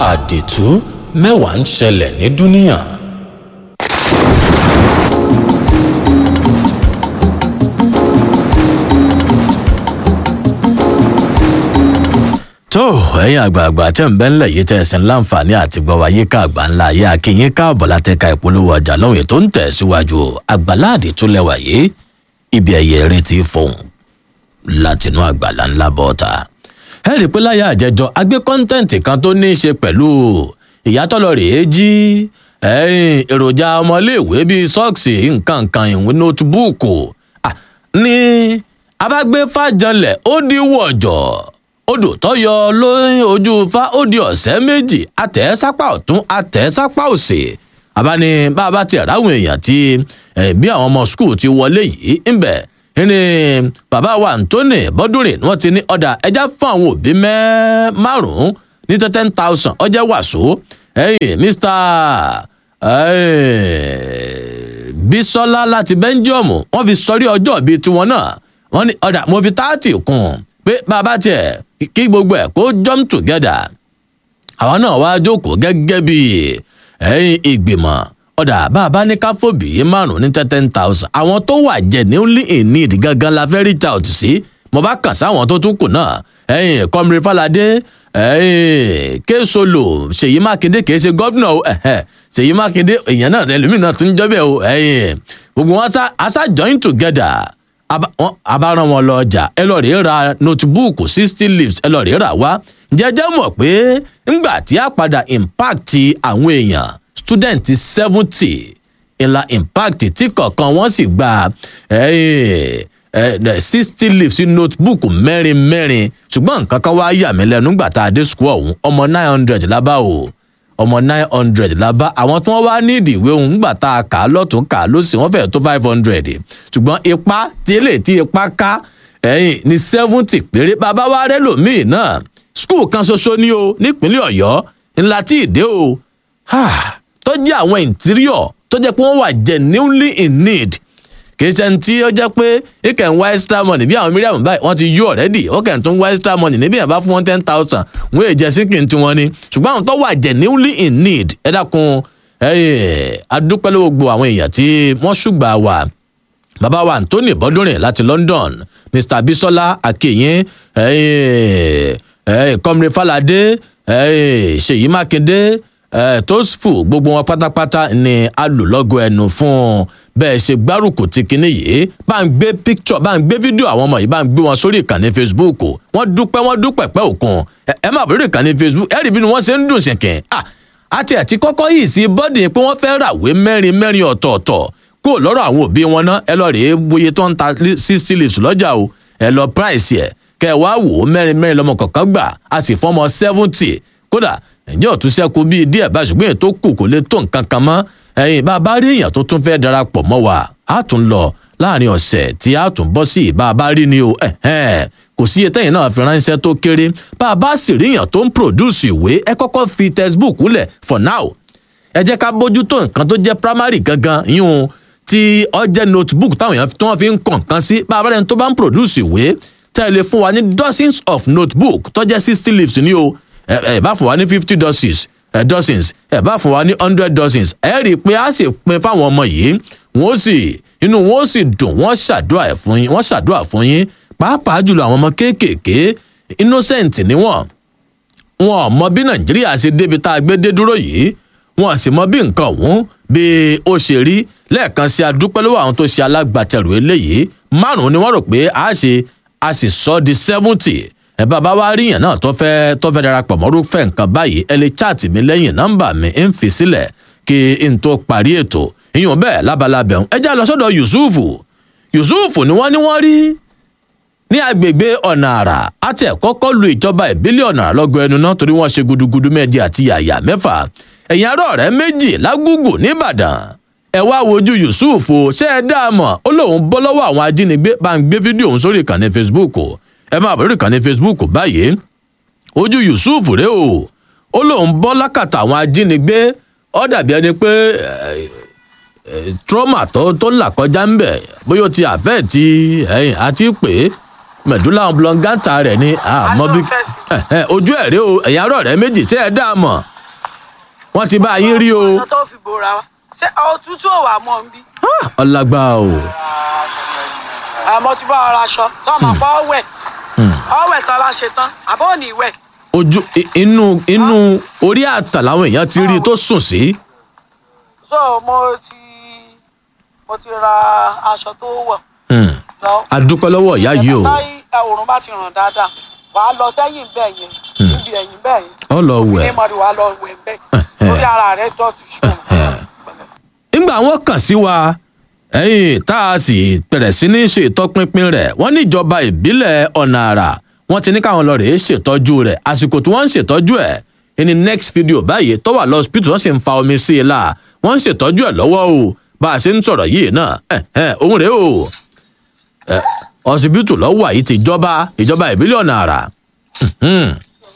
àdìtú mẹ́wàá ń ṣẹlẹ̀ ní dúníà. tó ẹ̀yin àgbààgbà tẹ̀ ń bẹ́ ńlẹ̀ yìí tẹ̀ ẹ̀sìn láǹfààní àti gbọ́ wáyé ká àgbà ńlá ayé akínyín káàbọ̀ látẹ̀ka ìpolówó ọjà lọ́hùn ètò ń tẹ̀ síwájú àgbàláàdì tó lẹ́wà yìí ibi ẹ̀yẹ eré ti fọ̀hún látinú àgbàlá ńlá bọ́ta. ẹ rí i pé láyé àjẹjọ agbé kọ́ńtẹ́ǹtì kan tó ní í ṣe pẹ̀lú ìyàtọ̀lọ́ rèé jí èròjà ọmọléèwé bíi sọ́ọ̀sì nǹkan kan ìwé nótìbúùkù ní abágbé fàjọlẹ̀ ó di wọ̀jọ̀ odò tó yọ lóyún ojú fa ó di ọ̀sẹ̀ méjì àtẹ̀ sápá ọ̀tún àtẹ̀ sápá òsì àbáni bàbá tiẹ̀ ráwọn èèyàn tí bí àwọn ọmọ skul ti wọlé yìí ń bẹ̀ ní bàbá wa anthony bọ́dúnrìn ni wọ́n ti ní ọ̀dà ẹja fún àwọn òbí márùn-ún ní ten thousand ọjẹ́ wàsó ẹ̀yìn mr bisola láti bẹ́ńjọ́ọ̀mù wọ́n fi sọrí ọjọ́ bíi tiwọn náà wọ́n ní ọ̀dà mo fi táàtì kún pé bàbá tiẹ̀ kí gbogbo ẹ̀ kó jump together àwọn náà wá jókòó gẹ́gẹ́ bí ẹ̀yìn ìgbìmọ̀ ọ̀dà bàbá ní káfọ́bì yìí márùn ní ten thousand àwọn tó wà genuinely in need gangan la fẹ́ reach out sí mo bá kàn sáwọn tó tún kù náà ẹ̀yìn kọ́mìrì fàlàdé ẹ̀yìn kéṣolò ṣèyí mákindé kìí ṣe gọ́fìnà ṣèyí mákindé èèyàn náà ẹlòmíràn tún jọ́bẹ̀ o ẹ̀yìn gbogbo wọn aṣá join together abaran wọn lọ ọjà ẹ lọ rèé ra notebook sixty leaves ẹ lọ rèé rà wá jẹjẹ mọ pé ńgbà tí a padà impact àwọn èèyàn student seventy ìlà impact tí kọ̀ọ̀kan wọ́n sì gba sixty leaves sí notebook mẹ́rin mẹ́rin ṣùgbọ́n nǹkan kan wá yà mí lẹ́nu ńgbà tá a dé school ọ̀hún ọmọ nine hundred lábá o ọmọ nine hundred lábá àwọn tí wọ́n wá nídìí ìwé òun ńgbà tá a kà á lọ́tún kà á lọ́sìn wọ́n fẹ́ẹ́ tó five hundred ṣùgbọ́n ipa tí èlé tí ipa ká ẹ̀yìn ní seventy péré bàbá wa rẹ́ lòmíì náà school kan ṣoṣo ní o nípínlẹ̀ ọ̀yọ́ ńlá tí ì dé o tó jẹ́ àwọn interior tó jẹ́ pé wọ́n wà genuinely in need kìí ṣe tí ó jẹ́ pé he can wá extra money bí àwọn mìíràn báyìí wọ́n ti yú already ó kàn tún wá extra money níbí yẹn bá fún wọn ten thousand wọ́n èjẹ sínkìn tí wọ́n ní ṣùgbọ́n àwọn tó wà genuinely in need ẹ dákun adúpẹ́ ló gbogbo àwọn èèyàn tí wọ́n ṣùgbà wà bàbá wa anthony bọ́dúnrin láti london mr bisola akeyin kọ́mìrì falade ṣèyí mákindé tosfu gbogbo wọn pátápátá ni a lò lọ́gọ̀ ẹnu fún un bẹ́ẹ̀ ṣe gbárùkù ti kinní yìí bá ń gbé picture bá ń gbé fídíò àwọn ọmọ yìí bá ń gbé wọn sórí ìkànnì facebook wọ́n dúpẹ́ wọ́n dúpẹ́ pẹ́ òkun ẹ má bẹ̀rẹ̀ ìkànnì facebook ẹ rí bí wọ́n ṣe ń dùn ṣìnkìn àti àti kọ́kọ́ yìí sí bọ́dì pé wọ́n fẹ́ ràwé mẹ́rin mẹ́rin ọ̀tọ̀ọ̀tọ̀ kó lọ́rọ̀ àwọn òbí wọn ná ẹ lọ rèé bóyá tó ń ta sixty leaves lọ́jà o ẹ lọ price ẹ kẹ ẹ wá wò ó mẹ́rin mẹ́rin lọ́mọ kọ̀ọ̀kan gbà á sì fọ́mọ seventy kódà ǹjẹ́ ọ̀tún ṣẹ́kù bíi díẹ̀ bá ṣùgbọ́n èyí tó kù kò lè tó nǹkan kan mọ́ ẹ̀yìn bá a bá rí èèyàn tó tún fẹ́ darapọ̀ mọ́ wa á tún lọ láàrin ọ̀sẹ̀ tí á tún bọ́ sí bá a bá rí ni o kò sí etẹ́yìn náà fi ránṣẹ́ tó kéré bá a bá sì rí èèyàn tó ń produce ìwé ẹ kọ́kọ́ fi textbook lẹ̀ for now ẹ jẹ́ ká bójútó nǹkan tó jẹ́ primary gangan yún tí ọ jẹ́ notebook táwọn èèyàn tí wọ́n fi ń kàn nǹkan sí bá a bá rẹ̀ tó bá ń produce ìwé tẹ́lẹ̀ fún wa ní dozens of notebook tó jẹ́ sixty leaves ni o ẹ ẹ bá fún wa ní fifty doses ẹ dozens ẹ bá fún wa ní hundred dozens ẹ rí i pé a sì pin fáwọn ọmọ yìí wọn ó sì inú wọn ó sì dùn wọn ṣàdúrà ẹ fún yín wọn ṣàdúrà fún yín pàápàá jùlọ àwọn ọmọ kéékèèké innocent ni wọn wọn ò mọ bí nàìjíríà ṣe débi tá a gbé dé dúró yìí wọn sì mọ bí nǹkan ọ̀hún bí ó ṣe rí lẹ́ẹ̀kan sí adúpẹ́ lọ́wọ́ àwọn tó ṣe alágbàtẹrù eléyìí márùn-ún ni wọ́n rò pé a ṣe a sì sọ di seventy ẹ bàbá wa rí yàn náà tó fẹ́ tó fẹ́ darapọ̀ mọ́rúfẹ́ nǹkan báyìí ẹ lè chaàtì mi lẹ́yìn nọ́mbà mi ń fi sílẹ̀ kí n tó parí ètò ìyún bẹ́ẹ̀ lábalábẹ̀ ń ẹjẹ́ lọ sọ́dọ̀ yusufu yusufu ni wọ́n ní wọ́n rí ní agbègbè ọ̀nà àrà àti ẹ̀kọ́kọ́ lu ìjọba ìbílẹ̀ ọ̀nà àrà lọ́gọ ẹnu náà torí wọ́n ṣe gudugudu méjì àti yàyà mẹ́fà ẹ̀yìn arọ́ rẹ̀ méjì lágùgù nìbàdàn ẹ wá wojú yusufu ṣé ẹ dá a mọ̀ ó lóun bọ́ lọ́wọ́ àwọn ajínigbé bá ń gbé fídíò òun sórí ìkànnì facebook ẹ máa bẹ̀rẹ̀ ìkànnì facebook báyìí ojú yusuf rèé o ó lóun bọ́ lákàtà àwọn ajínigbé ó dàbí ẹni pé trauma tó tó là kọjá ń bẹ̀ bóyá ó ti àfẹ́ ti ẹ̀yìn àti pé mẹ̀dúlà oblongata rẹ̀ ni àmọ́ bí ojú ẹ̀ rèé o ẹ̀yà arọ̀ rẹ̀ méjì tí ẹ dá a mọ̀ wọ́n ti bá yín rí o ọ̀nà tó fi bora wa ṣé òtútù ò wà mọ́ nbí. Ah, ọlágbá o àmọ́ ti bá ọ̀rọ̀ aṣọ tó máa pọ́ ọ̀wẹ̀ ọ̀wẹ̀ tó bá ṣe tán àbọ̀ ò ní wẹ̀. ojú i- inú inú orí àtà làwọn èèyàn ti rí i tó sùn sí so mo ti mo ti ra aṣọ tó wọ̀ Hmm. lọ. a dúpẹ́ lọ́wọ́ ìyá yìí o táyì òòrùn bá ti ràn dáadáa wàá lọ sẹ́yìn bẹ́ẹ̀ yẹn níbi ẹ̀yìn bẹ́ẹ̀ yẹn. ọ lọ wẹ̀ ní mọ̀rí wàá lọ wẹ̀ bẹ́ẹ̀ lórí ara rẹ̀ dọ̀tí ṣùgbọ́n. nígbà wọn kàn sí wa ẹyìn tá a sì bẹ̀rẹ̀ sí ní ṣe ìtọpinpin rẹ̀ wọ́n ní ìjọba ìbílẹ̀ ọ̀nà àrà wọ́n ti ní káwọn lọ rèé ṣètọ́jú rẹ̀ àsìkò tí wọ́n ń ṣètọ́jú ẹ̀ ní next video báyìí tó wà lọ́sibítù wọ́n sì ń fa omi sí i la wọ́n ń ṣètọ́jú ẹ̀ lọ́wọ́ o bá a ṣe ń sọ̀rọ̀ yìí náà ẹ̀ ẹ̀ òun rèé o ẹ̀ ọsibítù lọ́wọ́ àyí ti ìjọba ìjọba ìbílẹ̀ ọ̀nà àrà Mhm.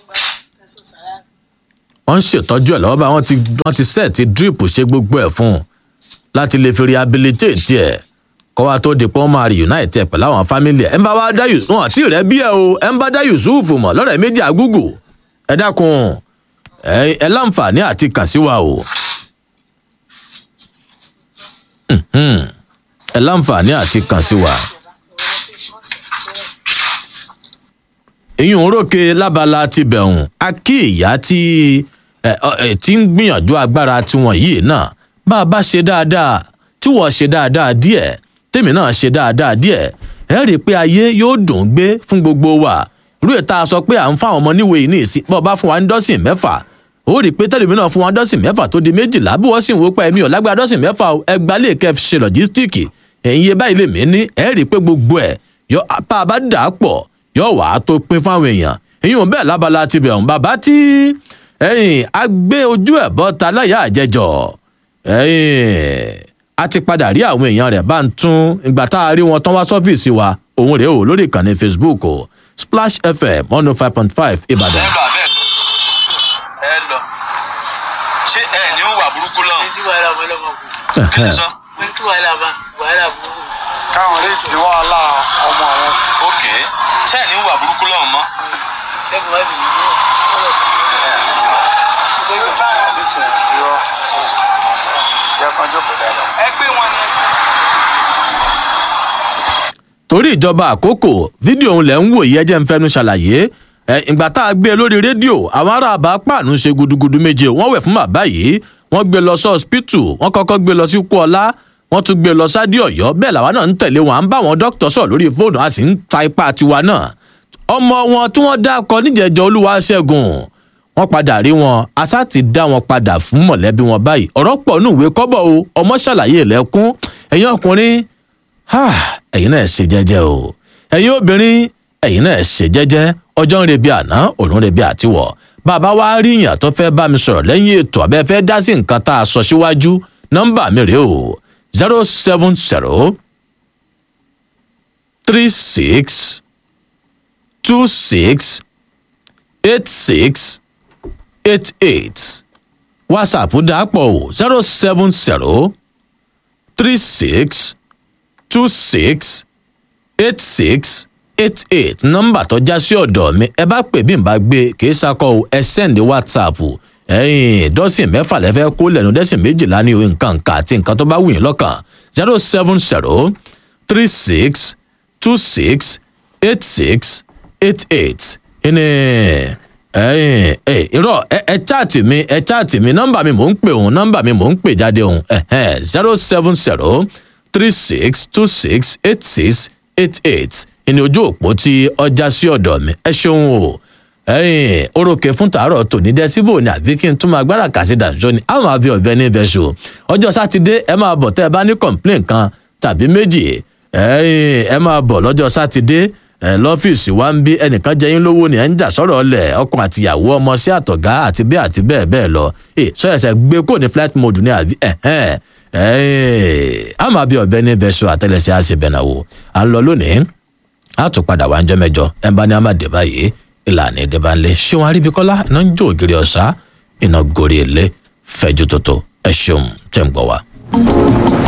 wọ́n ń ṣètọ́jú ẹ̀ lọ́wọ́ bá wọ́n ti wọ́n ti sẹ́ẹ̀tì drip ṣe gbogbo ẹ̀ fún un láti lè fi rehabilitate ẹ̀ kọ́ wa tó di pé wọ́n máa reunite ẹ̀ pẹ̀lú àwọn family ẹ̀ ẹ̀ ń bá wa dá yusuf wọn àti rẹ̀ bí ẹ̀ o ẹ̀ ń bá dá yusuf mọ̀ lọ́rẹ̀ méjì àgúgù ẹ̀ dákun ẹ̀ ẹ̀ láǹfààní àti kàn sí wa o Mhm. ẹ̀ láǹfààní àti kàn sí wa. èyí ń rókè lábala ti bẹ̀rùn a kí ìyá tí ẹ, ọ, ẹ, tí ń gbìyànjú agbára tiwọn yìí náà bá a bá ṣe dáadáa tí wọ́n ṣe dáadáa díẹ̀ tèmi náà ṣe dáadáa díẹ̀ ẹ rí i pé ayé yóò dùn ún gbé fún gbogbo wa irú ètà sọ pé à ń fáwọn ọmọ níwèé yìí ní ìsìn bọ́ọ̀ bá fún wa ní dọ́sìn mẹ́fà ó rí i pé tẹ́lẹ̀mí náà fún wa ní dọ́sìn mẹ́fà tó di méjìlá bí wọ́n sì ń wo pa ẹ̀mí ọ̀lágbára dọ́sìn mẹ́fà o, ẹgbàá lè kẹ́ fi ṣe lọ́jístíìkì ẹ̀yin iye báyìí lè mí ní ẹ rí i pé gbogbo ẹ̀ yọ apá a bá dà á pọ̀ yóò wá tó pín fáwọn èèyàn èyí ò bẹ́ẹ̀ lábala ti bẹ̀ ọ̀hún bàbá tí ẹ̀yìn a gbé ojú ẹ̀ bọ́ ta láyà àjẹjọ́ ẹ̀yìn a ti padà rí àwọn èèyàn rẹ̀ bá ń tún ìgbà tá a rí wọn tán wá sọ́fíìsì wa òun rèé o lórí ìkànnì facebook o splash fm one oh five point five ìbàdàn. ẹ lọ abẹ́ ẹ lọ ṣé ẹ ní wà burúkú lọ́hùn ní wàhálà ọmọ ọlọ́mọ kù kí ni sọ ní kí wàhálà bá wàhálà burúkú. káwọn lè dín wàhálà ọmọ wọn. ok ṣé ẹ ní wà burúkú lọ́hùn mọ́ ṣẹ́gun wá sí ìlú sísè irọ́ jẹ́ kán jókòó dáadáa. ẹ gbé wọn ni. torí ìjọba àkókò fídíò òun lẹ̀ ń wò yìí ẹjẹ́ ń fẹnu ṣàlàyé ẹ ìgbà tá a gbé e lórí rédíò àwọn ará àbá pàánù ṣe gudugudu méje wọ́n wẹ̀ fún bàbá yìí wọ́n gbé e lọ sí ọsibítù wọ́n kọ́kọ́ gbé e lọ sí kúọlá wọ́n tún gbé e lọ sádì ọ̀yọ́ bẹ́ẹ̀ làwa náà ń tẹ̀lé wọn à ń bá wọn dókítà sọ̀rọ̀ lórí fóònù a sì ń ta ipá tiwa náà ọmọ wọn tí wọ́n dákọ níjẹ̀jọ olúwa ṣẹ́gun wọ́n padà rí wọn asá ti dá wọn padà fún mọ̀lẹ́bí wọn báyìí ọ̀rọ̀ pọ̀ nù ìwé kọ́bọ̀ o ọmọ ṣàlàyé ilẹ̀kùn ẹ̀yin ọkùnrin Ah, ẹ̀yin náà ṣe jẹ́jẹ́ o ẹ̀yin obìnrin ẹ̀yin náà ṣe jẹ́jẹ́ ọjọ́ ń rebi àná òun rebi àtiwọ̀ bàbá wa rí yàn tó fẹ́ bá mi sọ̀rọ̀ lẹ́yìn ètò àbẹ́ fẹ́ dá sí nǹkan tá a sọ síwájú nọ́mbà mi rèé o zero seven zero three six two six eight six eight eight whatsapp dàpọ̀ o zero seven zero three six two six eight six eight eight nọ́mbà tó já sí ọ̀dọ̀ mi ẹ bá pè bí n bá gbé kì í sakọ o ẹ sẹ́ndí whatsapp ẹ̀yìn dọ́sìn mẹ́fà lẹ́fẹ́ kó lẹ́nu dẹ́sìn méjìlá ní nǹkan nǹkan àti nǹkan tó bá wù yín lọ́kàn zero seven zero three six two six eight six eight eight ẹni ẹyìn ẹ irọ́ ẹ ẹ chaati mi ẹ chaati mi nọ́mbà mi mò ń pè òun nọ́mbà mi mò ń pè jáde òun zero seven zero three six two six eight six eight eight ìní ojú òpó tí ọjà sí ọ̀dọ̀ mi ẹ ṣeun o ẹyìn orókè fún tàárọ̀ tòní dẹ́síbò ni àbí kí n tún máa gbára kàsí dànṣọ́ ni àwọn àbí ọ̀bẹ ní ibẹ̀ ṣo ọjọ́ sátidé ẹ máa bọ̀ tẹ́ ẹ bá ní complain kan tàbí méjì ẹyìn ẹ máa bọ̀ lọ́jọ́ sátidé ẹ lọ́fíìsì wa ń bí ẹnìkan jẹ́yìn lówó ni ẹ̀ ń jà sọ̀rọ̀ ọ̀lẹ̀ ọkàn àtìyàwó ọmọ sí àtọ̀gá àti bẹ́ẹ̀ àti bẹ́ẹ̀ bẹ́ẹ̀ lọ ẹ sọ́yẹ̀sẹ̀ gbé kó ní flight mode ní àbí ẹ̀hẹ́n àmọ́ àbí ọ̀bẹ ní ibẹ̀ ṣo àtẹlẹsẹ̀ àṣebẹ̀nàwó à ń lọ lónìí a tún padà wá ń jọ mẹjọ ẹ bá ní a máa dé báyìí ìlànà èdè bá ń lé ṣé wọn aríbikọlá iná ń jó ògiri ọ̀sá iná gorí ilé fẹjú tótó ẹ ṣeun tẹ̀ ń gbọ́ wa.